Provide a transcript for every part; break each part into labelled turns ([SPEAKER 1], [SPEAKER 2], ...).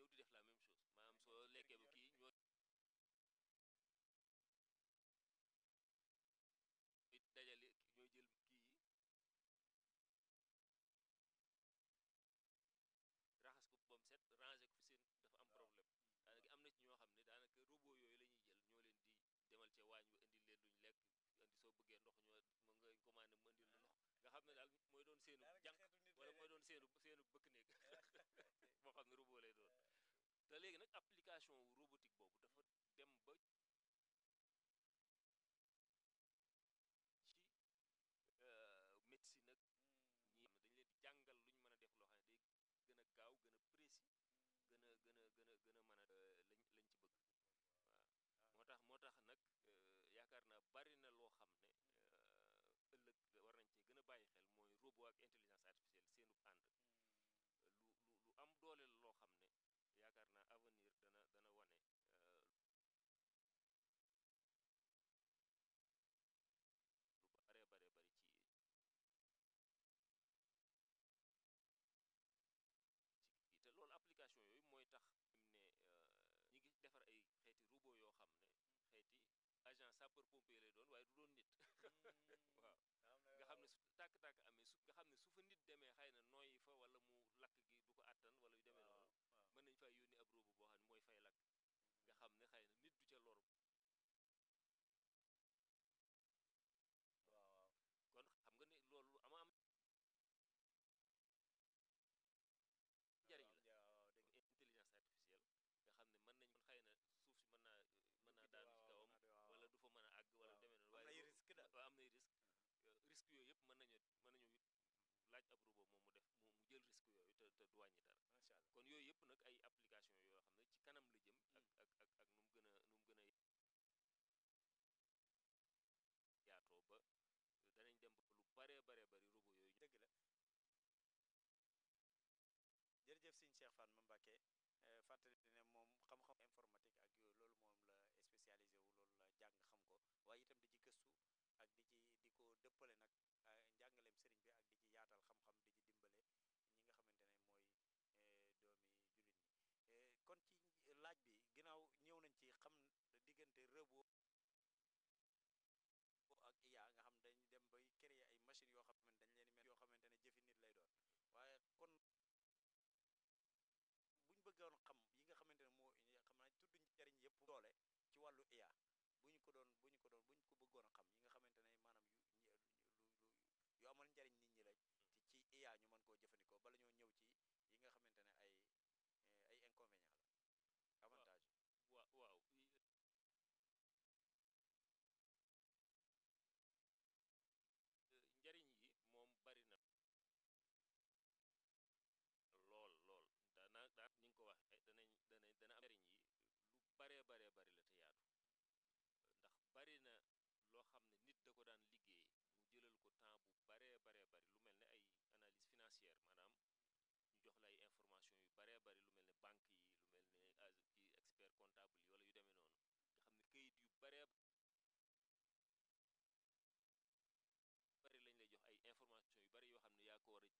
[SPEAKER 1] ñëw di def la même chose maanaam soo lekkee ba kii ñoo dajale ñooy jël kii yi raxas ko bam set ranger ko fi seen dafa am problème daanaka am na ci ñoo xam ne daanaka robot yooyu la ñuy jël ñoo leen di demal ca waañ ba indil leen luñ lekk indi soo bëggee ndox ñoo mën nga commandé mu indil lu ndox nga xam ne daal mooy doon seenu jànq wala mooy doon seenu seenu bëkk néeg boo xam ne robot lay doon te léegi nag application wu robotique boobu dafa dem ba ci médecine nag ñi xam ne dañu leen di jàngal lu ñu mën a def loo xam ne day gën a gaaw gën a précis gën a gën a gën a gën a mën a lañ lañ ci bëgg waaw moo tax moo tax nag yaakaar naa bari na loo xam ne ëllëg war nañ ci gën a bàyyi xel mooy robot ak intelligence artificielle seenub ànd lu lu lu am doole la loo xam ne yaakaar naa avenir dana dana wane lu bare bare bari ci ci kii te loolu application yooyu mooy tax ne ñi ngi defar ay xeeti robot yoo xam ne xeeti agent sapeur pompier lay doon waaye du doon nit waaw nga xam ne su tàkk-tàkk amee su nga xam ne su fa nit demee xëy na nooyi fa wala mu lakk gi du ko àttan wala yu demee noonu mën nañ fay yónni ab robot boo xam ne mooy fay lakk nga xam ne xëy na nit du ca lor
[SPEAKER 2] waaw
[SPEAKER 1] kon xam nga ne loolu ama am njariñ la intelligence artificielle nga xam ne mën nañ kon xëy na suuf si mën naa mën naa daanu ci kawam wala du fa mën a àgg wala du demee noonu waaye
[SPEAKER 2] am nay risque daal
[SPEAKER 1] waaw am nay risque risque yooyu yëpp mën nañu mën nañu laaj ab robot moom mu def mu mu jël risque yooyu te te du wàññi dara
[SPEAKER 2] macha allah
[SPEAKER 1] kon yooyu yëpp nag ay application yoo xam ne ci kanam la jëm ak ak ak ak nu mu gën a nu mu gën a yaatoo ba danañ dem ba lu baree baree bari robot yooyu
[SPEAKER 2] dëgg la jërëjëf sëñ Cheikh Fatma Mbacké fàttali ne moom xam-xam informatique ak yooyu loolu moom la spécialisé wu loolu la jàng xam ko waaye itam di ci gëstu ak di ci di ko dëppale nag njàngaleem sëriñ bi ak di ci yaatal xam-xam di ci dimbale ñi nga xamante ne mooy doomi jullit ñi kon ci laaj bi ginnaaw ñëw nañ ci xam diggante robot ak IA nga xam dañ dem bay créer ay machines yoo xamante dañ leen mel yoo xamante ne jëfi nit lay doon waaye kon buñ bëggoon xam yi nga xamante ne moo xam naa tudd njariñ yëpp doole ci wàllu IA bu ñu ko doon bu ñu ko doon bu ñu ko bëggoon a xam yi nga xamante ne maanaam yu lu lu yu amal njariñ nit ñi lañ ci ci IA ñu mën koo jëfandikoo bala ñoo ñëw ci yi nga xamante ne ay ay inconvénients la avantage
[SPEAKER 1] waaw waaw njariñ yi moom bari na lool lool daana daan ni nga ko waxee danañ danañ dana am njariñ yi lu baree baree bari la te yaatu ndax bari na loo xam ne nit da ko daan liggéey mu jëlal ko temps bu baree baree bari lu mel ne ay analyse financière maanaam ñu jox la ay information yu baree bari lu mel ne banque yi lu mel ne kii expert comptable yi wala yu demee noonu nga xam ne kayit yu baree bari lañ lay jox ay information yu bari yoo xam ne yaa ko war a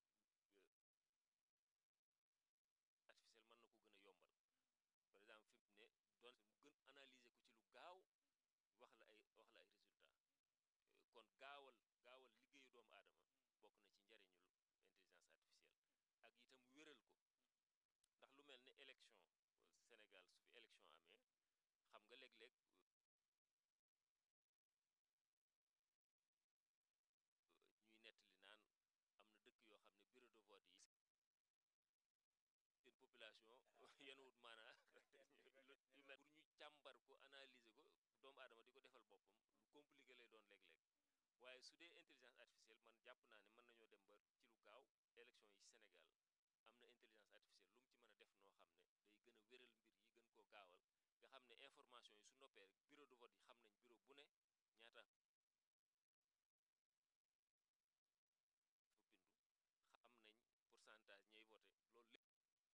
[SPEAKER 1] artificiel mën na ko gën a yombal par exemple fi mu ne doon mu gën analyser ko ci lu gaaw wax la ay wax la ay résultat kon gaawal gaawal liggéeyu doomu aadama bokk na ci njariñul intelligence artificielle ak itam wéral ko ndax lu mel ne élection Sénégal su fi élection amee xam nga léeg-léeg ñuy nettali naan am na dëkk yoo xam ne bureau de vote yi seen population yenn wut maanaa yu mel pour ñu càmbar ko analyser ko doomu aadama di ko defal boppam lu compliqué lay doon léeg-léeg waaye su dee intelligence artificielle man jàpp naa ne mën nañoo dem ba ci lu gaaw élection yi Sénégal am na intelligence artificielle lu mu ci mën a def noo xam ne day gën a wéral mbir yi gën koo gaawal nga xam ne information yi su noppee rek bureau de vote yi xam nañ bureau bu ne ñaata fa bindu xam nañ pourcentage ñay voté loolu lépp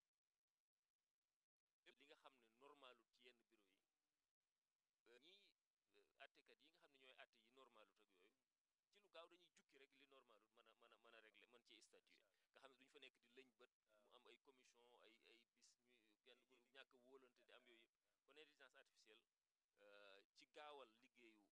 [SPEAKER 1] li nga xam ne normalut ci yenn bureau yi ñii attekat yi nga xam ne ñooy atte yi normalut ak yooyu ci lu gaaw dañuy jukki rek li normalut mën a mën a mën a régler mën ci statuer nga xam ne duñu fa nekk di lëñ bët mu am ay commission ay ay bis ñuy kenn ñàkk wóolante di am yooyu yëpp kon intelligence artificielle ci gaawal liggéeyu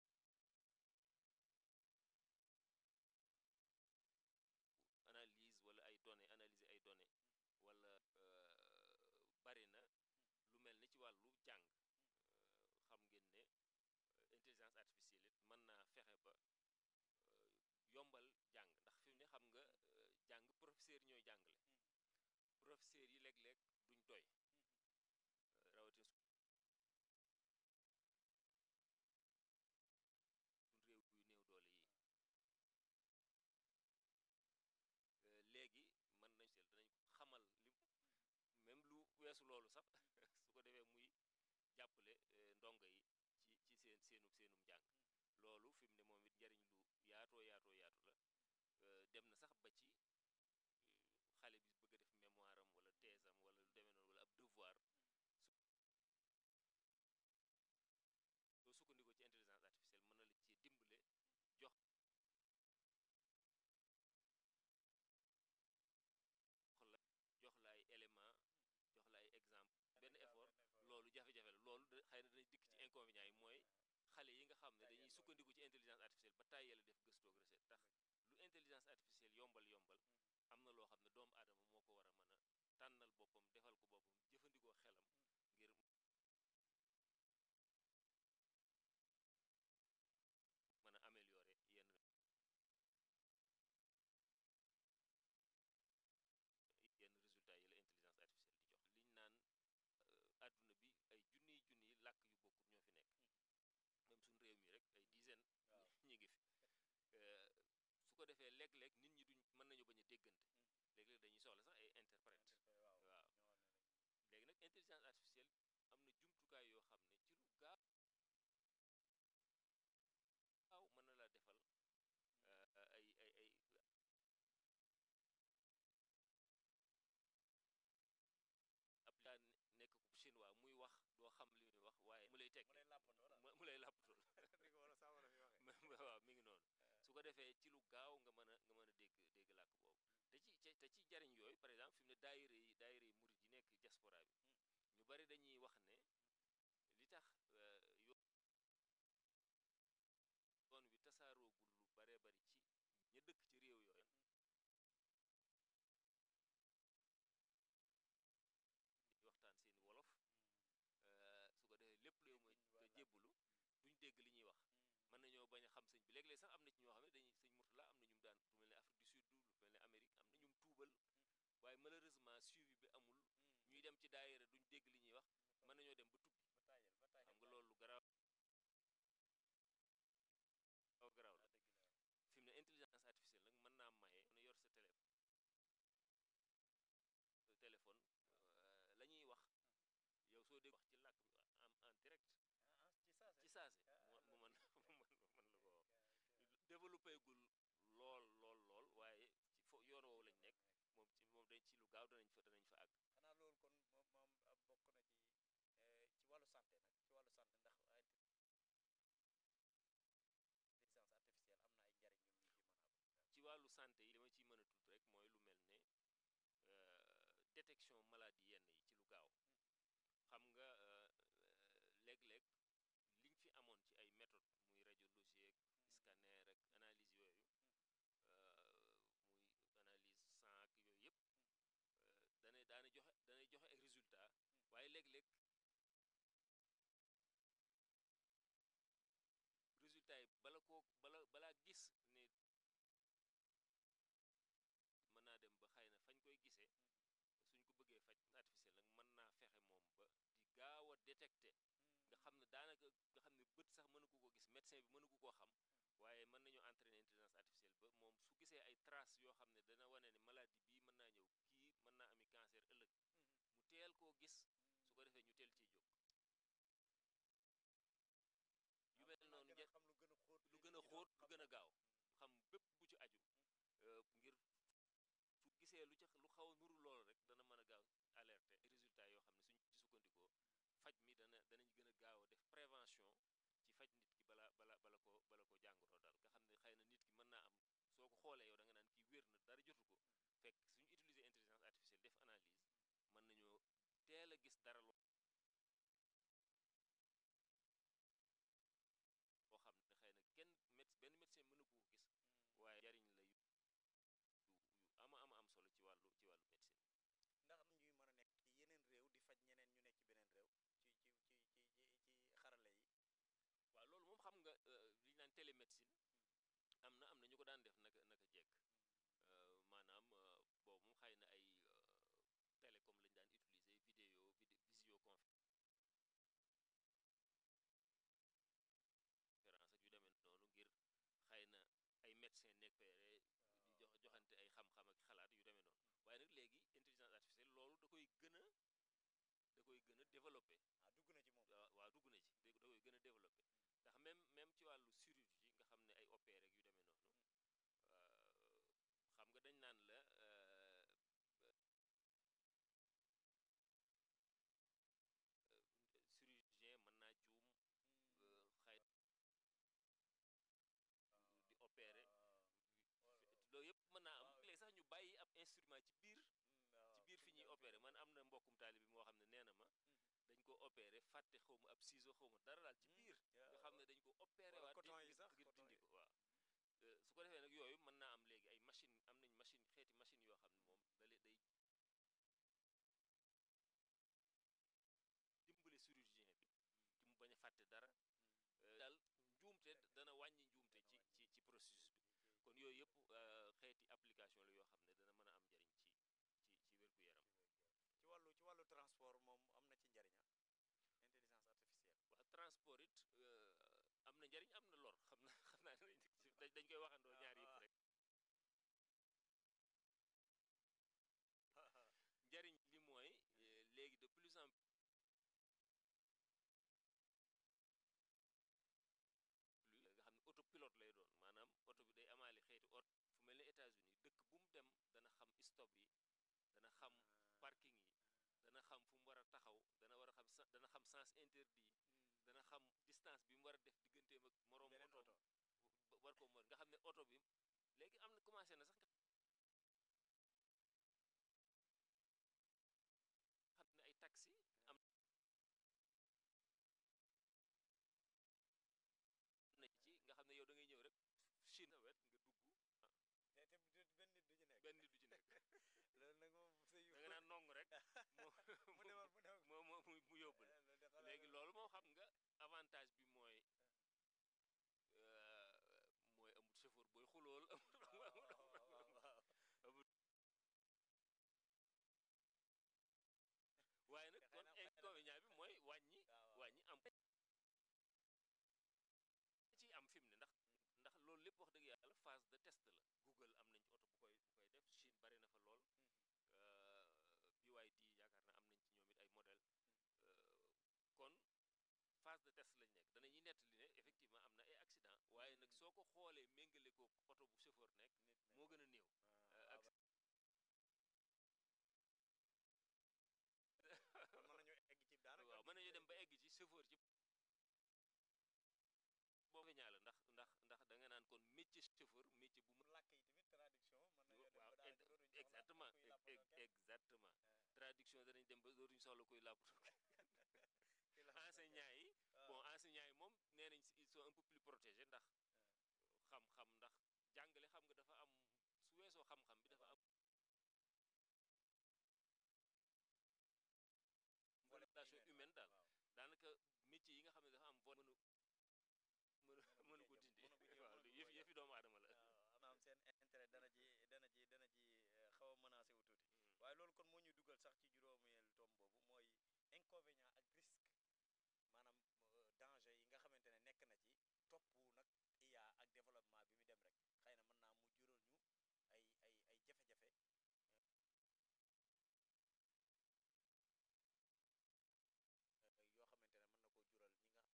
[SPEAKER 1] analyse wala ay données analyser ay données wala bari na lu mel ni ci wàllu jàng xam ngeen ne intelligence artificielle it mën naa fexe ba yombal jàng ndax fi mu ne xam nga jàng professeur yi ñooy jàngale professeur yi léeg-léeg duñ doy rawatina suñ réew yu néew doole yi léegi mën nañ sel danañ ko xamal li même lu weesu loolu sax su ko defee muy jàppale ndongo yi ci ci seen seenu seenum njàng loolu fi mu ne moom it njariñ lu yaatoo yaatoo yaatu la dem na sax ba ci xale bi bëgg a def mémoire am wala thèse am wala lu demee noonu wala ab devoir soo sukkandikoo ci intelligence artificielle mën na la ci dimbale jox la jox la ay élément jox la ay exemple benn effort loolu jafe-jafe la loolu xëy na danañ dikk ci inconvénients yi mooy xale yi nga xam ne dañuy sukkandiku ci intelligence artificielle ba tàyyee def gëstoog recette tax lu intelligence artificielle yombal yombal am na loo xam ne doomu aadama moo ko war a mën a tànnal boppam defal ko boppam jëfandikoo xelam ngir mën a améliorer yenn yenn résultats yi la intelligence artificielle di jox liñ naan àdduna bi ay junniy junniy làkk yu bokkut ñoo fi nekk même suñ réew mi rek ay dizaine ñi ngi fi su ko defee léeg-léeg nit ñi duñ mën nañu bañ a déggante léeg-léeg dañuy soxla sax ay interprète waaw léegi nag intelligence artificielle am na jumtukaay yoo xam ne ci lu gaaw waaw mën na laa defal ay ay ay ab daa nekk ko chinois muy wax doo xam li muy wax waaye mu lay teg mu lay làppatool waaw mi ngi noonu su ko defee ci lu gaaw nga mën a nga mën a dégg dégg làkk boobu te ci te ci jariñ yooyu par exemple fi mu ne daayira yi daayira yi murit yi nekk diaspora bi ñu bari dañuy wax ne li tax yoon wi tasaaroogul lu baree bari ci ña dëkk ci réew yooyu di waxtaan seeni wolof su ko defee lépp réew ma te jébbulu duñ dégg li ñuy wax mën nañoo bañ a xam sëñ bi léeg-léeg sax am na ci ñoo xam ne dañuy sëñ Murtala am na ñum daan lu mel ne Afrique du Sud lu mel ne Amérique am na ñum tuubal waaye malheureusement suivi bi amul ñuy dem ci daayira duñ dégg li ñuy wax mën nañoo dem ba tubbi xam nga loolu garaaw aw garaaw la fi mu ne intelligence artificielle nag mën naa maye na yor sa télé téléphone la ñuy wax yow soo dégg wax ci làkk en en direct ci saase mu mën mu mën la ko développé gul lool lool lool waaye ci fo yoon woowu lañ nekk moom ci moom dañ ci lu gaaw danañ fa danañ fa àgg
[SPEAKER 2] xanaa loolu kon moom bokk na ci ci wàllu santé nag ci wàllu santé ndax intelligence artificielle am na ay njariñ yu ñu ci mën a am
[SPEAKER 1] ci wàllu santé yi li ma ciy mën a tudd rek mooy lu mel ne détection maladie yenn yi ci lu gaaw xam nga léeg-léeg liñ fi amoon ci ay méthode muy radiologie ak scanner ak analyse yooyu muy analyse sang ak yooyu yëpp dana daana joxe danay joxe ay résultat waaye léeg-léeg résultat yi bala koo bala balaa gis ne mën naa dem ba xëy na fañ koy gisee suñ ko bëggee faj artificiel nag mën naa fexe moom ba di gaaw a détecté nga xam ne daanaka nga xam ne bët sax mënu ko ko gis médecin bi mënu ko koo xam waaye mën nañoo entraîner intelligence artificielle ba moom su gisee ay traces yoo xam ne dana wane ne maladie bii mën naa ñëw kii mën naa ami cancer ëllëg mu teel koo gis su ko defee ñu teel ciy jóg yu mel noonu
[SPEAKER 2] gën a xam lu gën a xóot
[SPEAKER 1] lu gën a xóot lu gën a gaaw xam bépp bu ci aju ngir su gisee lu ca lu xaw a nuru loolu rek dana mën a gaaw alerté résultat yoo xam ne suñ ci sukkandikoo faj mi dana danañ gën a gaaw a def prévention ci faj nit ki bala bala bala ko bala ko jàngoro daal nga xam ne xëy na nit ki mën naa am soo ko xoolee yow da nga naan kii wér na dara jotu ko fekk suñu utiliser intelligence artificielle def analyse mën nañoo teel a gis dara télémédecine am na am na ñu ko daan def naka naka jekk maanaam boobu moom xëy na ay télécom lañu daan utiliser vidéo visioconférence ak yu demee noonu ngir xëy na ay médecin nekk feere di jox joxante ay xam-xam ak xalaat yu demee noonu waaye nag léegi intelligence artificielle loolu da koy gën a da koy gën a développé
[SPEAKER 2] ah dugg na ci moom
[SPEAKER 1] waaw dugg na ci da koy gën a développé ndax même même ci wàllu chirurgie nga xam ne ay opéré ak yu demee noonu xam nga dañ naan la chirurgien mën naa juum xëy di opéré loolu yëpp mën naa am léegi sax ñu bàyyi ab instrument ci biir ci biir fi ñuy opéré man am na mbokkum taali bi moo xam ne nee na ma dañ ko opéré fàtte xaw ma ab ciseau xaw ma dara daal ci biir nga xam ne dañ ko opéré waat ngir dindi ko waaw su ko defee nag yooyu mën naa am léegi ay machine am nañ machine xeeti machine yoo xam ne moom dale day dimbale chirurgien bi ci mu bañ a fàtte dara daal njuumte dana wàññi njuumte ci ci ci processus bi kon yooyu yëpp xeeti application la yoo xam ne dana mën a am njariñ ci ci ci wér-gu-yaram
[SPEAKER 2] ci wàllu ci wàllu transport moom am na ci njariña intelligence artificielle
[SPEAKER 1] waaw transport it am na njariñ am na lor xam na xam naa dañ koy waxandoo ñaar yëpp rek njariñ li mooy léegi de plus en plus nga xam ne autopilote lay doon maanaam oto bi day amaale xeeti oto fu mel ne États-Unis dëkk bu mu dem dana xam stop yi dana xam parking yi dana xam fu mu war a taxaw dana war a xam dana xam sens interdit dana xam distance bi mu war a def digganteem ak moroom oto war ko mën nga xam ne oto bi léegi am na commencé na sax nga xam ne ay taxi am na ci nga xam ne yow da ngay ñëw rek Chine wet nga dugg
[SPEAKER 2] te te benn nit du ci nekk
[SPEAKER 1] benn nit du ci nekk
[SPEAKER 2] loolu nag moom
[SPEAKER 1] da nga naan nong rek
[SPEAKER 2] mu demal mu demal
[SPEAKER 1] moo moo mu yóbbu la léegi loolu moo xam nga avantage bi mooy mooy amul chauffeur booy xulool amul waaye nag kon inconvénient bi mooy wàññi wàññi am ci am fi mu ne ndax ndax loolu lépp wax dëgg yàlla phase de test la Google am nañ ci oto bu koy bu koy def Chine bari na fa lool BYD yaakaar na am nañ ci ñoom it ay modèle kon phase de test lañ nekk danañuy nettali ne effectivement am na ay accident waaye nag soo ko xoolee méngale ko oto bu chauffeur nekk moo gën a néew
[SPEAKER 2] mën nañu egg ci daanaka
[SPEAKER 1] waaw mën nañu dem ba egg ci chauffeur ci boobu ñaala ndax ndax ndax da nga naan kon métier chauffeur métier bu mu
[SPEAKER 2] làkk yi tamit traduction mën nañu dem
[SPEAKER 1] waaw
[SPEAKER 2] ba daanaka dootuñu soxla
[SPEAKER 1] exactement
[SPEAKER 2] kuy làppatoo kenn.
[SPEAKER 1] exactement traduction danañ dem ba dootuñu soxla koy làppatoo
[SPEAKER 2] Kuy làppatoo
[SPEAKER 1] enseignants yi
[SPEAKER 2] kenn.
[SPEAKER 1] bon enseignants yi moom nee nañ ils sont un peu plus protégés ndax xam-xam ndax jàngale xam nga dafa am su weesoo xam-xam bi dafa am
[SPEAKER 2] Volet
[SPEAKER 1] relation
[SPEAKER 2] humaine,
[SPEAKER 1] humaine daal
[SPEAKER 2] waaw.
[SPEAKER 1] daanaka métier yi nga xam ne dafa am volet mënu mënu mënu ko
[SPEAKER 2] cee
[SPEAKER 1] dindi
[SPEAKER 2] jëm, mënu ko cee-
[SPEAKER 1] waaw
[SPEAKER 2] mënu ko
[SPEAKER 1] yëf
[SPEAKER 2] cee
[SPEAKER 1] yëfi doomu aadama la
[SPEAKER 2] waaw am am seen intérêt dana ji dana ji dana ji eh, xaw a menacé wu tuuti
[SPEAKER 1] Mm.
[SPEAKER 2] waaye loolu kon moo ñu dugal sax ci juróomeel tom boobu mooy inconvénient ak risque maanaam euh, danger yi nga xamante ne nekk na ci topp nag IA ak développement bi mu dem rek xëy na mën naa mu jural ñu ay ay ay jafe-jafe euh, yoo xamante ne mën na koo jural ñi nga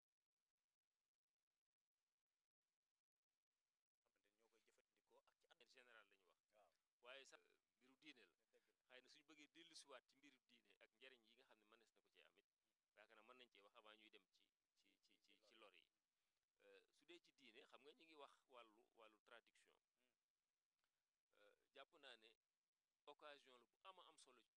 [SPEAKER 2] xamante ne ñoo koy jëfandikoo ak ci
[SPEAKER 1] en général la ñu wax
[SPEAKER 2] waaw
[SPEAKER 1] waaye sax mbiru diine la
[SPEAKER 2] dëgg la
[SPEAKER 1] xëy na suñu bëggee dellusiwaat ci mbiru diine ak njariñ yi nga xam ne mënees na ko cee amit yaakaar naa mën nañ cee wax avant ñuy dem ci ci ci ci ci lor yi Euh, su dee ci diine xam nga ñu ngi wax wàllu wàllu traduction Euh, jàpp naa ne occasion la bu ama am solo ci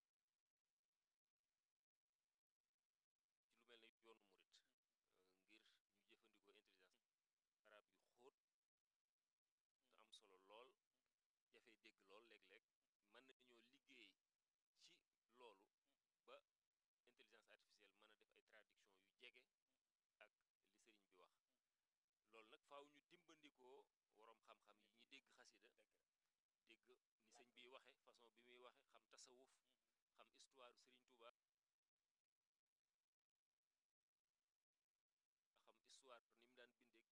[SPEAKER 1] lu mel ne yoonu murit euh, ngir ñu jëfandikoo intelligence arab yu xóot te am solo lool jafe dégg lool léeg-léeg mën nañoo liggéey ci loolu ba intelligence artificielle mën a def ay traduction yu jege ak li sëriñ bi wax loolu nag faaw ñu dimbandikoo waroom xam-xam yi ñu dégg xasida dégg ni sëñ bi waxe façon bi muy waxe xam tasawuf xam histoire Serigne Touba xam histoire ni mu daan bindeek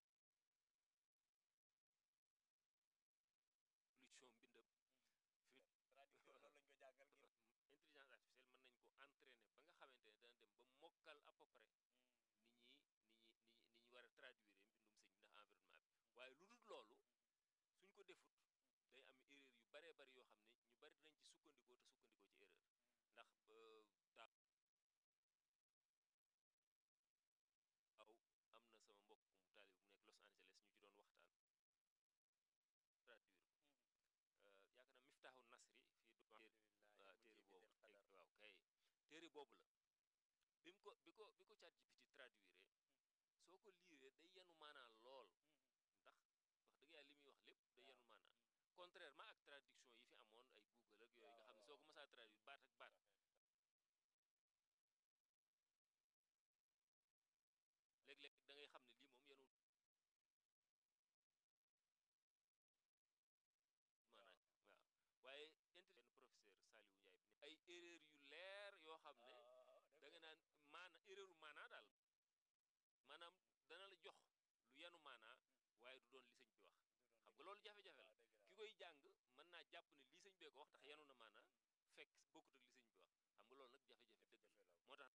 [SPEAKER 1] évolution mbindam fi
[SPEAKER 2] traducteur loolu lañ ko jàngal ngir
[SPEAKER 1] intelligence artificielle mën nañ ko entraîner ba nga xamante ne dana dem ba mokkal à peu près ni ñi ni ñi ni ñi ni ñu war a traduire mbindum sëñ bi ndax environnement bi waaye lu dul loolu suñ ko defut day am erreur yu baree bari yoo xam ne ñu bari dinañ ci sukkandikoo te sukkandikoo ci erreur ndax daaw am na sama mbokk mu taalib mu nekk Los Angeles ñu ci doon waxtaan traduire ko yaakaar naa miftaaxu nasri fii du waaw téere boobu waaw kay téere boobu la bi mu ko bi ko bi ko ChatGPT traduire soo ko liiree day yenu maanaa lool ndax wax dëgg yàlla li muy wax lépp day yenu maanaa contrairement ak traduction yi fi amoon ay Google ak yooyu nga xam ne soo ko mësaa traduire baat ak baat léeg-léeg da ngay xam ne lii moom yenu maanaa waaw waaye intelligent professeur Saliou Ndiaye bi ne ay erreur yu leer yoo xam ne da nga naan maana erreur maanaa daal maanaam dana la jox lu yenu maanaa waaye du doon li sëñ bi wax xam nga loolu jafe-jafe la ki koy jàng mën naa jàpp ne lii sëñ bee ko wax tax yenu na maanaa fekk bokkut ak li sëñ bi wax xam nga loolu nag jafe-jafe dëgg la moo tax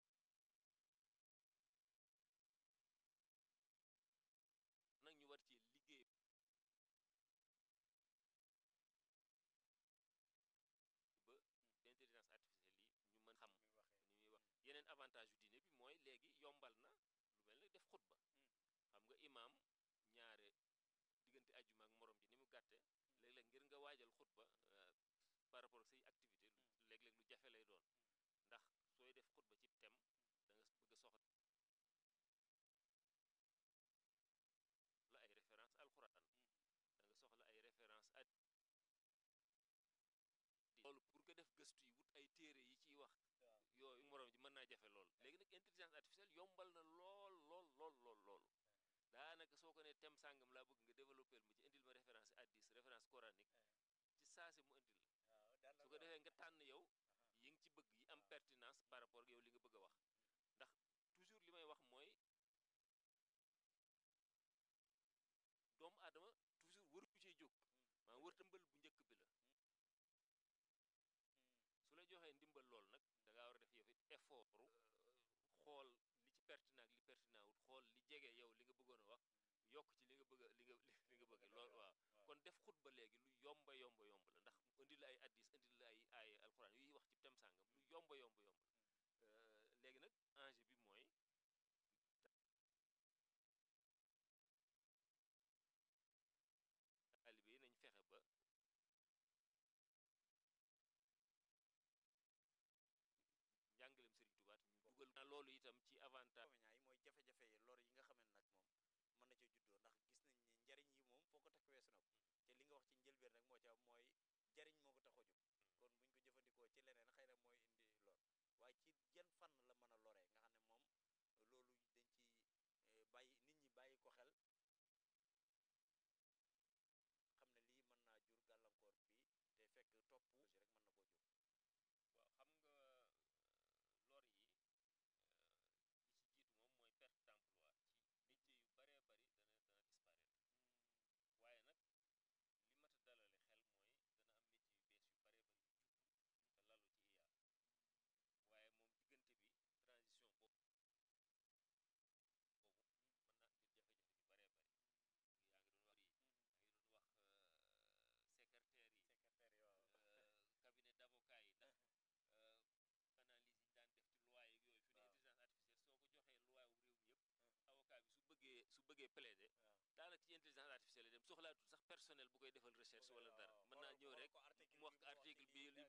[SPEAKER 1] nag ñu war ci liggéey ba intelligence artificielle yi ñu mën xam ni muy wax yeneen avantage yu diine bi mooy léegi yombal na lu mel ne def xutba xam nga imaam ñaare diggante ajjuma ak morom ji ni mu gàtte léeg-léeg ngir nga waajal xutba par rapport ak say activité léeg-léeg lu jafe lay doon ndax sooy def xutba ci thème da nga bëgg a soxla la ay référence alxuraan da nga soxla ay référence ad loolu pour nga def gëstu yi wut ay téere yi ciy wax yooyu moroom ji mën naa jafe lool léegi nag intelligence artificielle yombal na lool lool lool lool lool daanaka soo ko ne thème sàngam laa bëgg nga développé ma ci indil ma référence addis référence coranique ci saasi mu indil la su ko defee nga tànn yow yi nga ci bëgg yi am pertinence par rapport ak yow li nga bëgg a wax ndax toujours li may wax mooy doomu aadama toujours waru cee jóg maanaam wër tëmbal bu njëkk bi la su la joxee ndimbal lool nag da ngaa war a def yow it effort xool li ci pertinent ak li pertinent wut xool li jege yow li nga bëggoon a wax yokk ci li nga bëgg li nga li nga bëgg lool waaw kon def xutba léegi lu yomba yomba yomb la ndax indi la ay addis indi la ay ay alxuraan yuy wax ci tem sàngam lu yomba yomba yomb la léegi nag enjeu bi mooy taalibe yi nañ fexe ba njàngaleem Serigne Touba ñu dugal na loolu itam ci avantage
[SPEAKER 2] inconvénients yi mooy jafe-jafe yi lor yi nga xam ne nag moom mën na ca juddoo ndax gis nañ ni njariñ yi moom foo ko takk weesu na ko te li nga wax ci njëlbeen rek moo ca mooy jariñ moo ko tax a jóg kon buñ ko jëfandikoo ci leneen xëy na mooy indi lor waaye ci yan fànn la mën a loree nga xam ne moom loolu dañ ci bàyyi nit ñi bàyyi ko xel xam ne lii mën naa jur gàllankoor bi te fekk topp rek mën na koo jur
[SPEAKER 1] waaw xam nga lor yi li ci jiitu moom mooy perte d'emploi ci métier yu baree bari dana dana disparaître waaye nag li mat a dalale xel mooy dana am métier yu bees yu baree bari yu juddu te lalu ci IA waaye moom diggante bi transition boobu boobu mën naa indil jafe-jafe yu baree bari yaa ngi doon wax yi yaa ngi doon wax secrétaire yi
[SPEAKER 2] secrétaire yi waaw
[SPEAKER 1] cabinet d'avocat yi ndax analyse yi ñu daan def ci loi yeeg yooyu fi ne intelligence artificielle soo ko joxee loi wu réew mi yëpp avocat bi su bëggee su bëggee plaider daanaka ci intelligence artificielle yi dem soxlaatul sax personnel bu koy defal recherche wala dara mën naa ñëw rek mu wax ko article bi li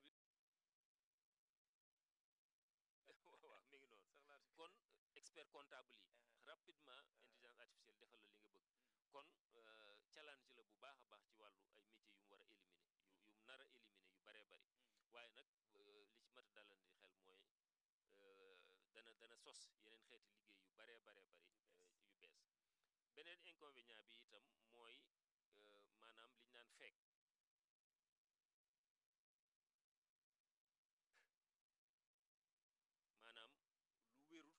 [SPEAKER 1] waaw mi ngi noonu kon expert comptable yi rapidement intelligence artificielle defal la li nga bëgg kon challenge la bu baax a baax ci wàllu ay métiers yu mu war a éliminer yu yu mu nar a éliminer yu baree bari waaye nag li ci mat a dalandi xel mooy dana dana sos yeneen xeeti liggéey yu baree baree bari yu bees beneen inconvénient bi itam mooy maanaam liñ naan fekk maanaam lu wérul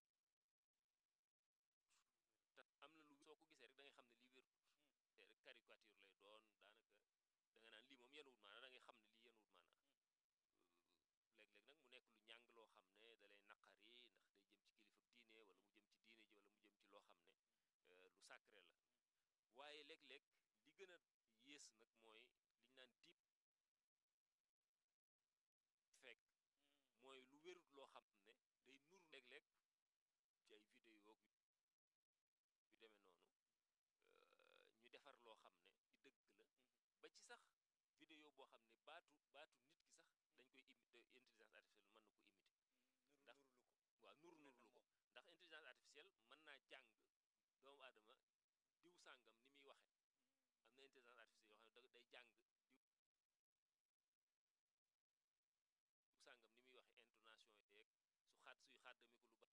[SPEAKER 1] te am na lu soo ko gisee rek da ngay xam ne lii wérul te rek caricature lay doon daanaka da nga naan lii moom yenuwut maanaa da ngay xam ne lii yenuwut maanaa léeg-léeg nag mu nekk lu ñàng loo xam ne da lay naqari ndax day jëm ci kilifa diine wala mu jëm ci diine ji wala mu jëm ci loo xam ne lu sacré la waaye léeg-léeg li gën a yées nag mooy liñ naan diip fekk mooy lu wérut loo xam ne day nur léeg-léeg ci ay vidéo yu demee noonu ñu defar loo xam ne ci dëgg la ba ci sax vidéo boo xam ne baatu baatu nit ki sax dañ koy imité intelligence artificielle mën na ko imité ndax waaw nur nurlu ko ndax intelligence artificielle mën naa jàng doomu aadama diw sàngam ni muy waxe am na intelligence artificielle yoo xam ne day jàng diw sàngam ni muy waxe intonation yeeg su xaat suy xaddami ko lu ba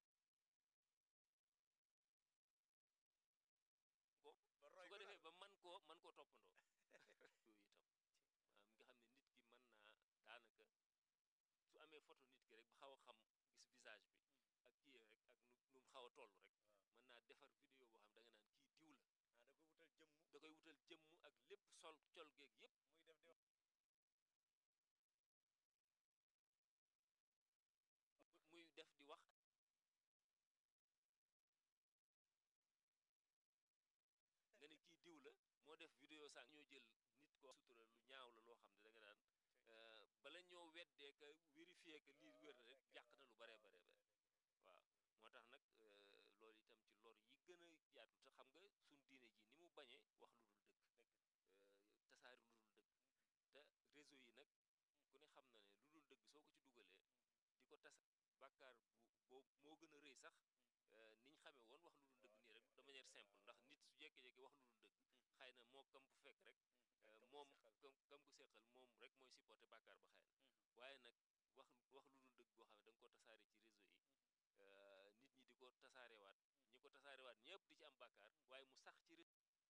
[SPEAKER 1] ko su ko defee ba man koo man koo toppandoo yooyu itam maanaam nga xam ne nit ki mën naa daanaka su amee photo nit ki rek ba xaw a xam gis visage bi ak kii rek ak nu nu mu xaw a toll rek mën naa defar vidéo boo xam da nga naan kii diw la
[SPEAKER 2] da koy wutal jëmm
[SPEAKER 1] da koy wutal jëmm ak lépp sol col geeg yépp
[SPEAKER 2] muy def di
[SPEAKER 1] muy def di wax nga ne kii diw la moo def vidéo sànq ñoo jël nit ko sutura lu ñaaw la loo xam ne da nga daan bala ñoo weddee ka vérifier que lii wér na rek yàq na lu baree baree bare waaw moo tax nag loolu itam ci lor yi gën a yaatu te xam nga suñ diine ji ni mu bañee wax lu dul dëgg tasaari lu dul dëgg te réseau yi nag ku ne xam na ne lu dul dëgg soo ko ci dugalee di ko tasa bàkkaar bu boobu moo gën a rëy sax niñ xamee woon wax lu dul dëgg nii rek de manière simple ndax nit su jékki-jékki wax lu dul dëgg xëy na moo kam fu fekk rek moom kam kam ku seqal moom rek mooy supporter bàkkaar ba xëy na waaye nag wax wax lu dul dëgg boo xam ne da nga ko tasaare ci réseau yi nit ñi di ko tasaarewaat ñi ko tasaarewaat ñëpp di ci am bàkkaar waaye mu sax ci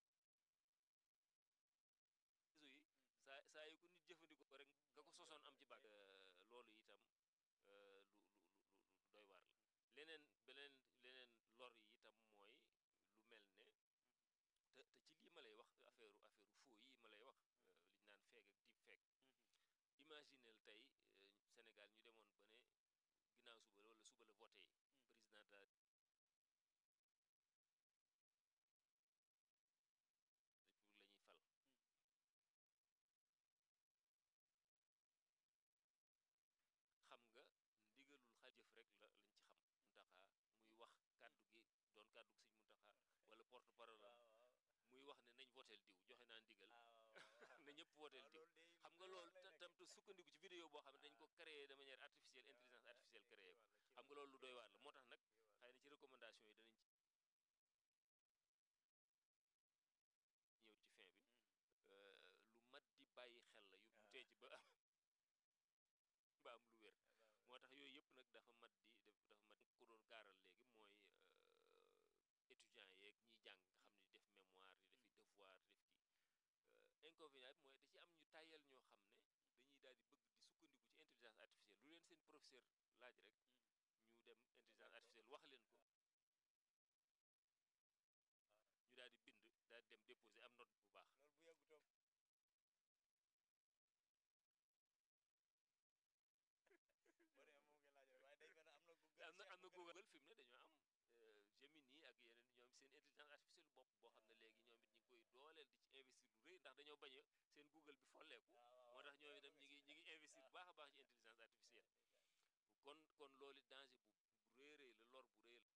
[SPEAKER 1] réseau yi saa saa yu ko nit jëfandikoo rek nga ko sosoon am ci bàkk loolu itam lu lu lu lu doy waar la leneen beneen leneen lor yi itam mooy lu mel ne te te ci lii ma lay wax affaire affaire faux yi ma lay wax li ñu naan feeg ak deep fake imaginel tey Sénégal ñu demoon ba ne ginnaaw suba wala suba la voté président de la république la ñuy fal xam nga ndigalul xa jëf rek la lañ ci xam muntaxa muy wax kàddu gi doon kàddu gi sëñ muntaxa wala porte parole muy wax ne nañ voteel diw joxe naa ndigal na ñëpp voteel diw xam nga loolu tam te sukkandiku ci vidéo boo xam ne dañ ko créé de manière artificielle intelligence artificielle créé ko xam nga loolu lu doy waar la moo tax nag xëy na ci recommandation yi danañ ci ñëw ci fin bi lu mat di bàyyi xel la yu tee ci ba am ba am lu wér moo tax yooyu yëpp nag dafa mat di dafa mat ko doon gaaral léegi mooy étudiants yeeg ñiy jàng nga xam ne di def mémoire di defi devoir di def kii inconvénient bi mooy da ci am ñu tàyyal ñoo xam ne dañuy daal di bëgg di sukkandiku ci intelligence artificielle lu leen seen professeur laaj rek ñu dem intelligence artificielle wax leen ko ñu daal di bind daal di dem déposer am note bu baax
[SPEAKER 2] loolu bu yàggutoon boo demee moom ngeen laaj rek waaye day mel ne am na Google
[SPEAKER 1] am na am na Google fi mu ne dañoo am Gemini ak yeneen ñoom seen intelligence artificielle bopp boo xam ne léegi ñoom it ñu ngi koy dooleel di ci investir lu rëy ndax dañoo bañ a seen Google bi folleeku moo tax ñoom itam ñi ngi ñi ngi investir bu baax a baax ci intelligence artificielle kon kon loolu danger bu bu rëy rëy la lor bu rëy la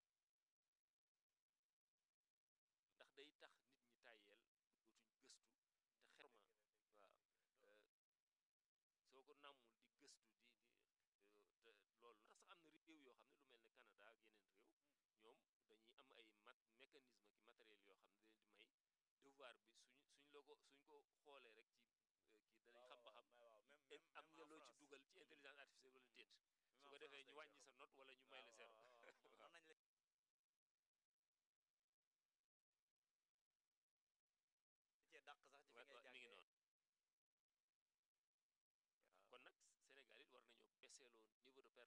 [SPEAKER 1] ndax day tax nit ñi tàyyeel dootuñ gëstu te xerma waaw soo ko nàmmul di gëstu di di te loolu ndax sax am na réew yoo xam ne lu mel ne Canada ak yeneen réew ñoom dañuy am ay mat mécanisme ki matériel yoo xam ne da leen di may devoir bi suñ suñ la ko suñ ko xoolee rek ci kii danañ xam ba xam am nga loo ci dugal ci intelligence artificielle wala déet su ko defee ñu wàññi sa note wala ñu may la zéro waaw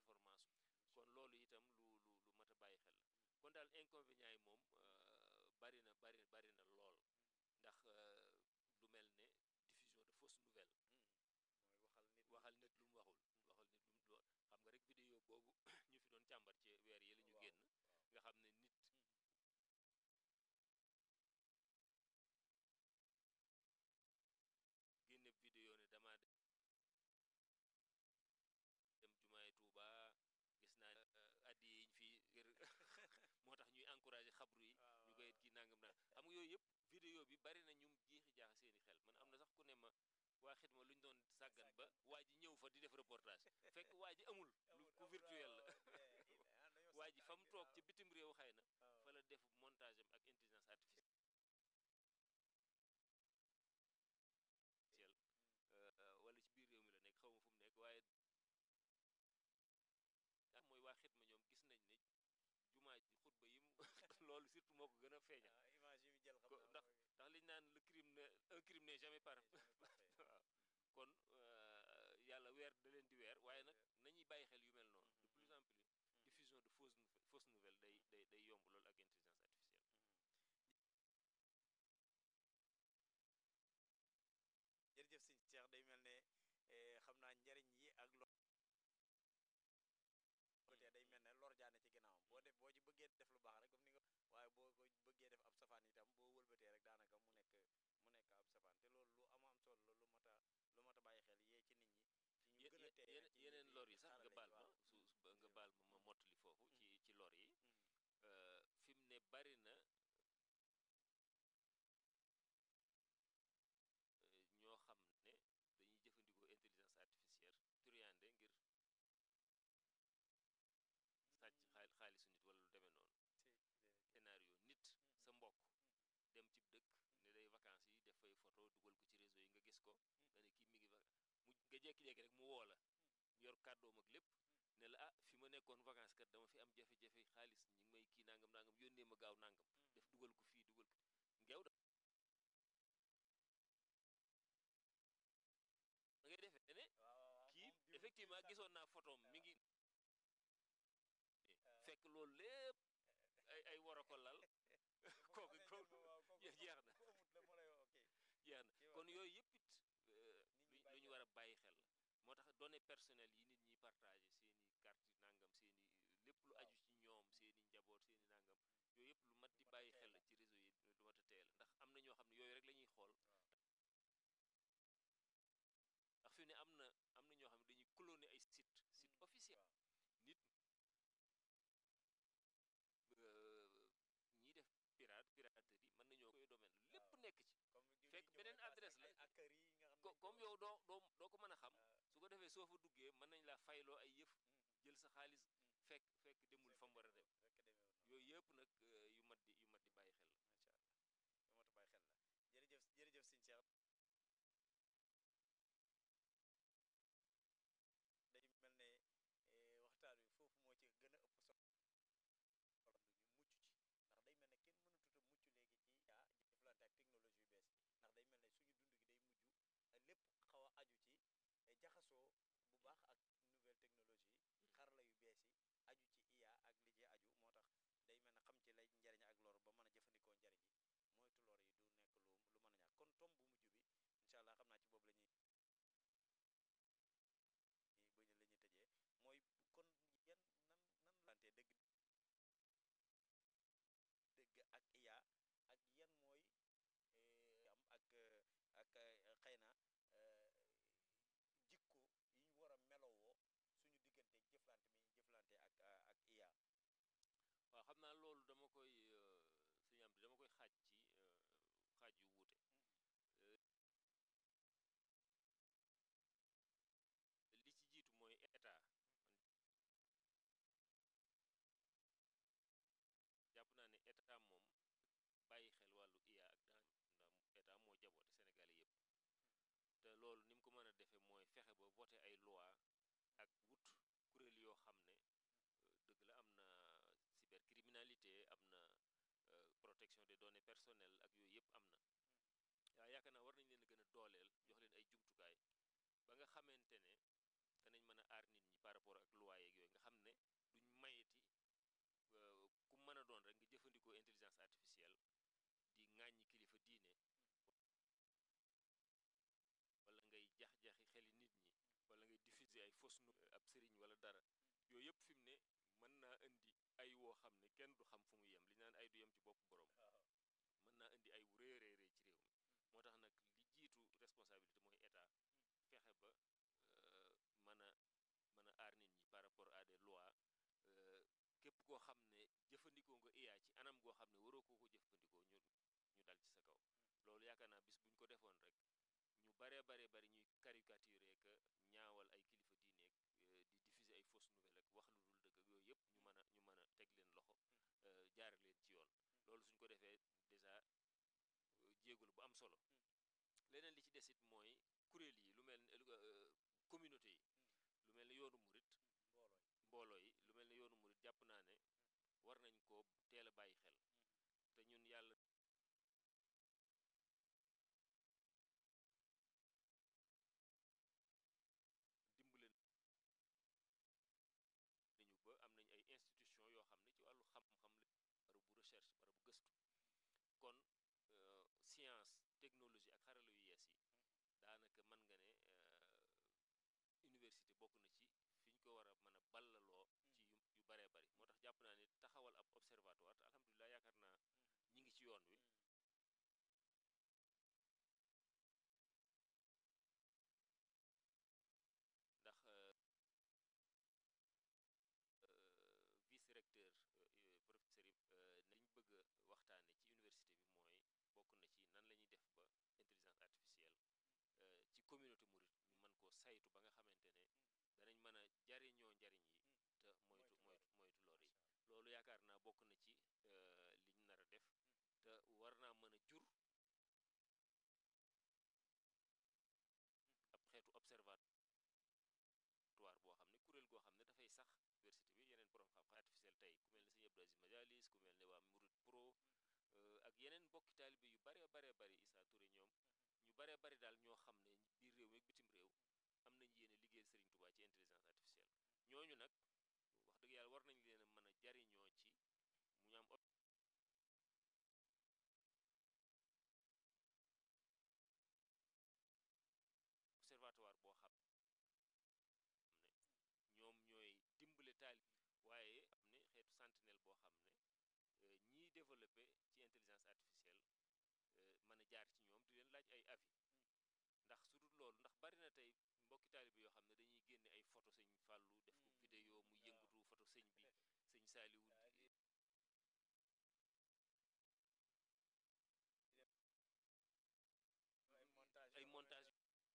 [SPEAKER 1] information kon loolu itam lu lu lu mat a bàyyi xel la kon daal inconvénients yi moom bari na bari bari na lool ndax lu mel ne diffusion de fausses nouvelles
[SPEAKER 2] mooy waxal nit
[SPEAKER 1] waxal nit lu mu waxul waxal nit lu mu xam nga rek vidéo boobu ñu fi doon càmbar ci weer yi la ñu génn nga xam ne nit génne vidéo ne dama dem jumaay Tuuba gis naa addi yiñ fi ngir moo tax ñuy encouragé xabru yi ñu koy kii nangam naa xam nga yooyu yëpp vidéo bi bari na ñum jiixi jaax seeni xel man am na sax ku ne ma waa xidma lu ñu doon sàggan ba waa ji ñëw fa di def reportage fekk waa ji amul lu ku virtuel la waa ji fa mu toog ci bitim réew xëy na fa la def montage am ak intelligence artificielle wala ci biir réew mi la nekk xaw ma fu mu nekk waaye ah mooy waa xidma ñoom gis nañ ne jumaa ji xutba yi mu loolu surtout moo ko gën a feeñal
[SPEAKER 2] image yi mu jël xam
[SPEAKER 1] ndax ndax liñ naan le crime ne un crime n'est jamais parfait waaw kon yàlla weer da leen di weer waaye nag nañuy bàyyi xel yu mel noonu de plus en plus diffusion de fausses fausses nouvelles day day day yomb loolu ak intelligence artificielle
[SPEAKER 2] jërëjëf sëñ Cheikh day mel ne xam naa njariñ yi ak lor te day mel ne lor jaane ci ginnaawam boo def boo ci bëggee def lu baax rek comme ni nga waaye boo ko bëggee def ab safaan itam boo wëlbatee rek daanaka mu nekk mu nekk ab safaan te loolu lu am am solo la lu mat a lu mat a bàyyi xel yee ci nit ñi ci ñu gën a teye ci
[SPEAKER 1] yeneen lor yi sax nga baal ma su nga baal ma ma mottali foofu ci ci lor yi fi mu ne bari na ñoo xam ne dañuy jëfandikoo intelligence artificielle turiande ngir sàcc xaalisu nit wala lu demee noonu scénario nit sa mbokk dem ci dëkk ne day vacances yi def fay photo dugal ko ci réseau yi nga gis ko nga ne kii mi ngi mu nga jékki-jékki rek mu woo la yor kàddoom ak lépp ne la ah fi ma nekkoon vacances kat dama fi am jafe-jafe xaalis ñi ngi may kii nangam nangam yónnee ma gaaw nangam def dugal ko fii dugal ko ngeew da ngay defee ne kii effectivement gisoon naa photom mi ngi fekk loolu lépp ay ay war a ko lal kooku kooku jeex na jeex na kon yooyu yëpp it lu ñu war a bàyyi xel la moo tax données personnelles yi nit ñi partagé seen i carte nangam seen i lépp lu aju ci ñoom seen i njaboot seen i nangam yooyu yëpp lu mat di bàyyi xel la ci réseau yi lu mat a teel ndax am na ñoo xam ne yooyu rek la ñuy xool ndax fi ne am na am na ñoo xam ne dañuy cloner ay site site officiel nit ñiy def pirate piraterie mën nañoo koy domaine lépp nekk ci fekk beneen adresse la comme yow doo doo doo ko mën a xam su ko defee soo fa duggee mën nañ laa fayloo ay yëf jël sa xaalis fekk fekk demul fa mu war a dem yooyu yëpp nag yu mat di yu mat di bàyyi xel la
[SPEAKER 2] macha allah yu mat di bàyyi xel la jërëjëf jërëjëf sëñ Cheikh day mel ne waxtaan wi foofu moo ci gën a ëpp solo ñu mucc ci ndax day mel ne kenn mënatut a mucc léegi ci yaa jëflante ak technologie yu bees yi ndax day mel ne suñu dund gi day mujj lépp xaw a aju ci jaxasoo bu baax ak nouvelle technologie yi xarala yu bees yi aju ci IA ak li ci aju moo tax day mel ne xam ci lay njariñ ak lor ba mën a jëfandikoo njariñ yi moytu lor yi du nekk lu lu mën a ñàkk kon tom bu mujj bi incha allah xam naa ci boobu la ñuy bañ la ñuy tëjee mooy kon yan nan nan lante dëgg dëgg ak IA ak yan mooy am ak ak xëy na jikko yi ñu war a melowoo suñu diggante jëflante mi jëflante ak ak IA
[SPEAKER 1] waaw xam naa loolu dama koy suñu am dama koy xaaj ci xaaj yu wuute li ci jiitu mooy état jàpp naa ne état moom bàyyi xel wàllu IA ak daan ndax état moo jaboote Sénégalais yëpp te loolu ni mu ko mën a defee mooy fexe ba voté ay loi ak wut kuréel yoo xam ne dëgg la am na cybercriminalité am na protection des données personnelles ak yooyu yëpp am na waaye yaakaar naa war nañ leen a gën a dooleel jox leen ay jumtukaay ba nga xamante ne danañ mën a aar nit ñi par rapport ak loi yeeg yooyu nga xam ne duñ mayeti ku mën a doon rek nga jëfandikoo intelligence artificielle di ŋàññi kilifa diine wala ngay jax-jaxi xeli nit ñi wala ngay diffuser ay fausse nouvelle ab sëriñ wala dara yooyu yëpp fi mu ne mën naa indi ay woo xam ne kenn du xam fu mu yem li naan ay du yem ci bopp borom mën naa indi ay wu rëy rëy rëy ci réew mi moo tax nag li jiitu responsabilité mooy état fexe ba mën a mën a aar nit ñi par rapport à des lois képp koo xam ne jëfandikoo nga IA ci anam goo xam ne waroo koo ko jëfandikoo ñu ñu dal ci sa kaw loolu yaakaar naa bis bu ñu ko defoon rek ñu baree baree bari ñuy caricaturer que ñaawal ay kilifa diineeg di diffuser ay fausses nouvelles ak wax lu dul dëgg ak yooyu yëpp ñu mën a ñu mën a teg leen loxo jaare leen ci yoon loolu suñ ko defee déjà jéegul bu am solo leneen li ci desit mooy kuréel yi lu mel ni communauté yi lu mel ni yoonu murit mbooloo yi lu mel ni yoonu murit jàpp naa ne war nañ ko teel a bàyyi xel te ñun yàlla dimbale nañu ba am nañ ay institution yoo xam ne ci wàllu xam-xam la barabu bu recherche barabu gëstu kon science technologie ak xarala yu yees yi daanaka mën nga ne université bokk na ci fi ñu ko war a mën a ballaloo ci yu yu baree bari moo tax jàpp naa ne taxawal ab observatoire te alhamdulilah yaakaar naa ñi ngi ci yoon wi ndax vice recteur professeur yi nañ bëgg a waxtaane ci université bi mooy bokk na ci nan la ñuy def ba intelligence artificielle ci communauté murit ñu mën koo saytu ba nga xamante ne danañ mën a jariñoo njariñ yi te moytu moytu moytu lor yi loolu yaakaar naa bokk na ci liñ nar a def te war naa mën a jur ab xeetu observatoire boo xam ne kuréel goo xam ne dafay sax université bi yeneen borom xam-xam artificiel tey ku mel ne sëñ Abdou Aziz Majalis ku mel ne waa Murid Pro ak yeneen mbokki taalibe yu bare bare bari Issa Touré ñoom ñu bare bari daal ñoo xam ne biir réew mi ak bitim réew am nañ yéene liggéeyal Serigne Touba ci intelligence artificielle ñooñu nag wax dëgg yàlla war nañ leen a mën a jariñoo ci mu ñu am observatoire boo xam ne ñoom ñooy dimbale taalib waaye am ne xeetu sentinelle boo xam ne ñiy développé ci intelligence artificielle mën a jaar ci ñoom di leen laaj ay avis ndax su dul loolu ndax bari na tey mbokki taalibe yoo xam ne dañuy génne ay photo sëñ Fàllu def ko vidéo mu yëngatu photo sëñ bi sëñ Saaliwu ay montage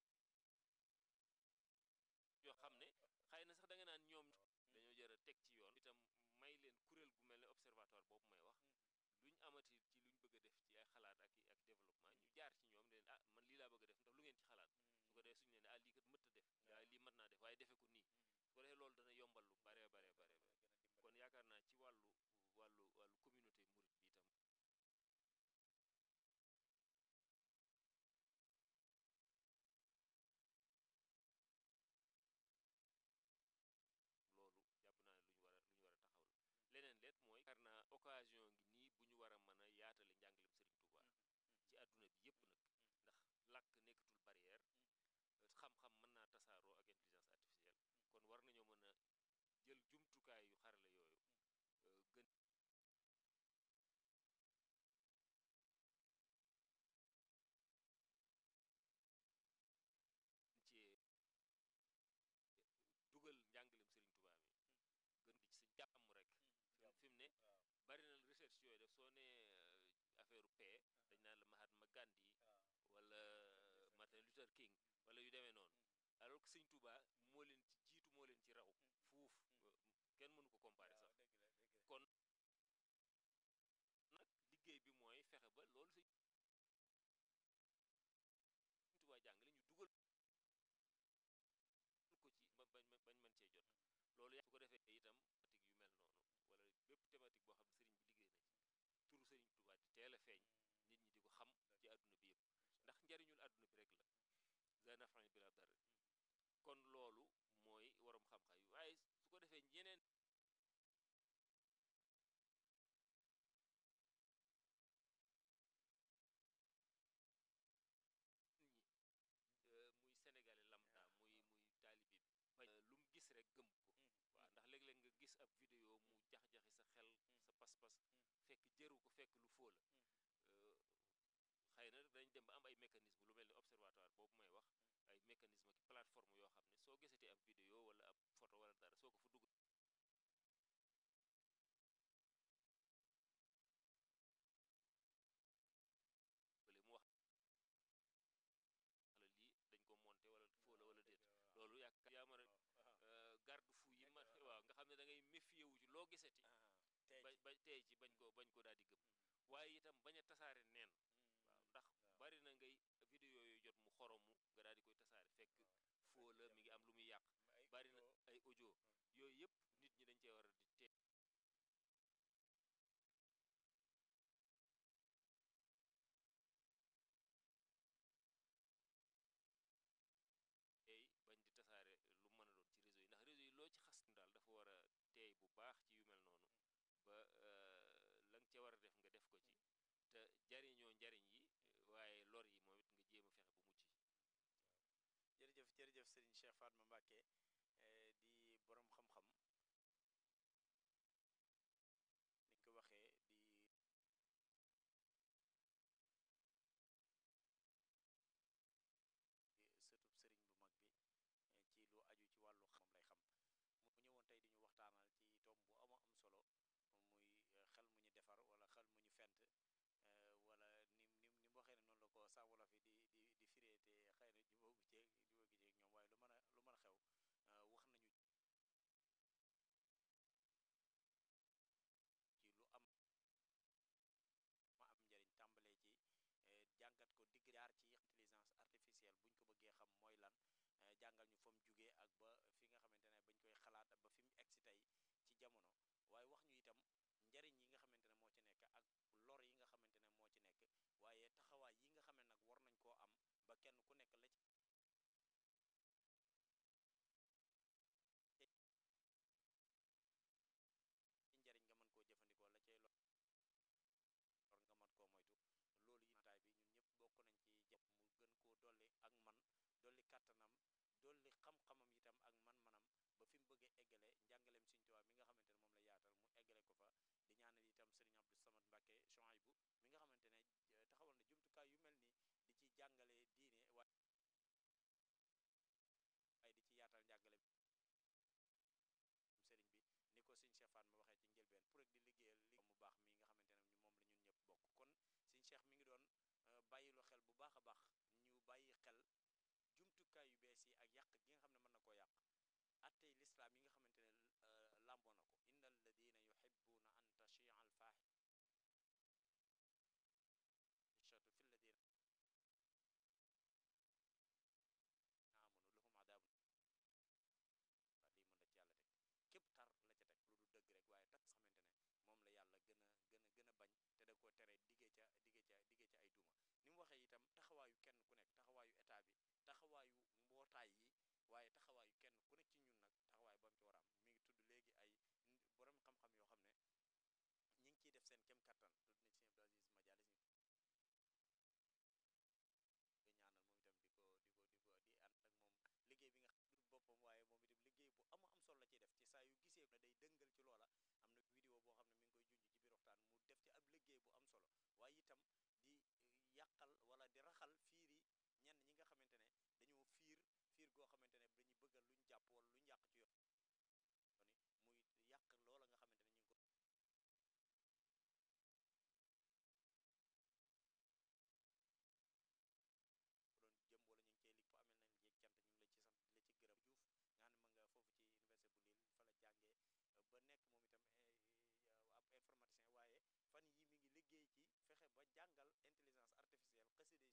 [SPEAKER 1] yoo xam ne xëy na sax da nga naan ñoom dañoo jër a teg ci yoon itam may leen kuréel gu mel ne observatoire boobu may wax luñ amati ci luñ bëgg a def ci ay xalaat ak ak développement ñu jaar ci ñoom ne leen ah man lii laa bëgg a def ndax lu ngeen ci xalaat su ko defee suñu leen ne ah lii kat mët a def waaye lii mët naa def waaye defe ko nii su ko defee loolu dana yombal lu bare bare bare kon yaakaar naa ci wàllu wàllu wàllu communauté murit bi itam loolu jàpp naa ne lu ñu war a lu ñu war a taxaw la leneen leet mooy yaakaar naa occasion ngi nii bu ñu war a mën a yaatale njàngalem Serigne Touba ci àdduna bi yépp nag ndax làkk nekkatul barrière xam-xam mën naa tasaaroo ak intelligence artificielle kon war nañoo mën a jël jumtukaay yu xarale yooyu gën ci dugal njàngalem Serigne Touba mi gën di ci sa jàmm rek fi mu ne bari na recherche yooyu def soo nee affaire paix dañ naan la Mahatma Gandhi wala Martin Luther King wala yu demee noonu alors que Sëñ Touba moo leen ci jiitu moo leen ci raw fuuf kenn mënu ko comparer sax kon nag liggéey bi mooy fexe ba loolu Sëñ Touba jàngale ñu dugal ko ci ba bañ bañ mën cee jot loolu su ko defee itam thématique yu mel noonu wala bépp thématique boo xam ne sëriñ bi liggéey na ci turu sëriñ Tuubaa di teel a feeñ nit ñi di ko xam ci àdduna bi yëpp ndax njariñul àdduna bi rek la zanafan bi la dara kon loolu mooy waroom xam-xam yi waaye su ko defee ñeneen ñi muy sénégalais lambda muy muy taalibi bi bañ lu mu gis rek gëm ko waaw ndax léeg-léeg nga gis ab vidéo mu jax-jaxi sa xel sa pas-pas fekk jëru ko fekk lu foo la xëy na dañ dem ba am ay mécanisme lu mel ni observatoire boobu may wax ay mécanisme ki plateforme yoo xam ne soo gisatee ab vidéo wala ab photo wala dara soo ko fa dugg bale mu wax la lii dañ ko monté wala foo la wala déet loolu yaakaar yaa mën a garde fou yi ma waaw nga xam ne da ngay méfier wu ci loo gisati ba ba tey ci bañ ko bañ ko daal di gëm waaye itam bañ a tasaare neen waaw ndax bari na ngay vidéo yooyu jot mu xoromu nga daal di koy tasaare fekk foo la mi ngi am lu muy yàq bari na ay audio yooyu yëpp nit ñi dañ cee war a di tee teey bañ di tasaare lu mën a doon ci réseau yi ndax réseau yi loo ci xas daal dafa war a teey bu baax ci yu mel noonu ba la nga ca war a def nga def ko ci te jariñoo njariñ yi waaye lor yi moom it nga jéem a fexe bu mucc
[SPEAKER 2] jërëjëf jërëjëf Serigne Cheikh Fatma Mbacké di borom xam-xam ni ko waxee di sëtub sëriñ bu mag bi ci lu aju ci wàllu xam lay xam mu ñëwoon tey di ñu waxtaanal ci tomb bu ama am solo muy xel mu ñu defar wala xel mu ñu fent wala ni ni ni mu waxee ne noonu la ko saa wolof yi di di di firee te xëy na jubóogu ceeg jubóogu ceeg ñoom waaye lu mën a lu mën a xew wax nañu ci lu am ma am njëriñ tàmbalee ci jàngat ko digg jaar ci intelligence artificielle buñ ko bëggee xam mooy lan jàngal ñu fa mu jugee ak ba fi nga xamante ne bañ koy xalaat ba fi mu egsi tey ci jamono waaye wax ñu itam njariñ yi nga xamante ne moo ci nekk ak lor yi nga xamante ne moo ci nekk waaye taxawaay yi nga xam ne nag war nañ koo am ba kenn ku nekk la ci njariñ nga mën koo jëfandikoo la cay lor nga mën koo moytu loolu yi taay bi ñun ñëpp bokk nañ ci jàpp mu gën koo dolli ak man dolli kàttanam dolli xam-xamam itam ak man-manam ba fi mu bëggee eggale njàngaleem Sëriñ Tuubaa mi nga xamante ne moom la yaatal mu eggale ko fa di ñaanal itam Sëriñ Abdou Samad Mbacké Chouaïbou mi nga xamante ne taxawal na jumtukaay yu mel ni di ci jàngale diine waaye di ci yaatal njàngale sëriñ bi ni ko Sëriñ Cheikh Fatma waxee ci njëlbeen pour rek di liggéeyal li mu baax mi nga xamante ne moom la ñun ñëpp bokk kon Sëriñ Cheikh mi ngi doon bàyyilu xel bu baax a baax ñu bàyyi xel jumtukaay yu bees yi ak yàq gi nga xam ne mën na koo yàq attey lislaam yi nga xamante ne làmboo na ko inna alladina yuhibbuna an tachia al fahishatu fi alladina amanu lahum adabun lii mën la ci yàlla teg képp tar la ca teg lu du dëgg rek waaye tax xamante ne moom la yàlla gën a gën a gën a bañ te da ko tere diggee ca diggee ca diggee ca ay duma ni mu waxee itam taxawaayu kenn ku nekk taxawaayu état bi taxawaayu mbootaay yi waaye taxawaayu kenn ku nekk ci ñun nag taxawaay ba mu ci war a am mi ngi tudd léegi ay borom xam-xam yoo xam ne ñi ngi ciy def seen kem kattan tudd na ci sëñ Abdou Aziz Madialis ñu koy ñaanal moom itam di ko di ko di ko di ànd ak moom liggéey bi nga xam ne boppam waaye moom itam liggéey bu ama am solo la ciy def ci saa yu gisee ne day dëngal ci loola am na vidéo boo xam ne mi ngi koy junj ci biir waxtaan mu def ci ab liggéey bu am solo waaye itam di yàqal wala di raxal fiir yi ñenn ñi nga xamante ne dañoo fiir fiir goo xamante ne dañuy bëggal luñ jàpp wala luñ yàq ci yoon muy yàq loola nga xamante ne ñu ngi ko doon jëm wala ñu ngi cee lig fa amel nañ jeeg cant ñu ngi la ci sant di la ci gërëm Diouf nga xam ne ma nga foofu ci université bu Lille fa la jàngee ba nekk moom itam ab informaticien waaye fan yi mi ngi liggéey ci fexe ba jàngal intelligence artificielle xasida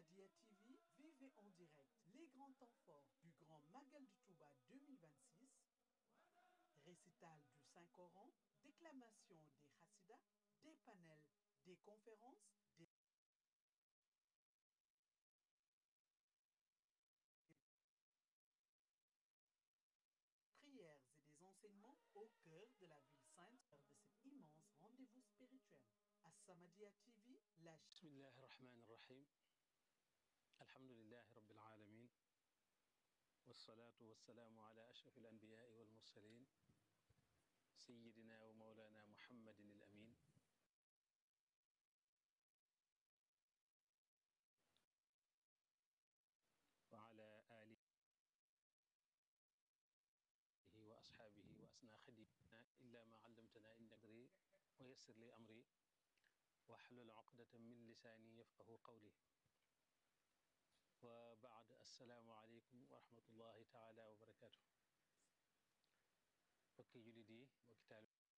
[SPEAKER 3] As-Samadiyya TV, vivez en direct les grands temps forts du Grand Magal du Touba 2026, récital du Saint-Coran, déclamation des Hassidas, des panels, des conférences, des prières et des enseignements au cœur de la ville sainte de cet immense rendez-vous spirituel. As-Samadiyya TV, la
[SPEAKER 4] بسم الله الرحمن الرحيم الحمد لله رب العالمين والصلاة والسلام على أشرف الأنبياء والمرسلين سيدنا ومولانا محمد الأمين وعلى آله وأصحابه وأسنى خديمنا إلا ما علمتنا إنك أدري ويسر لي أمري واحلل عقدة من لساني يفقه قولي وبعد السلام عليكم ورحمة الله تعالى وبركاته bokki jullit yi bokki taalibe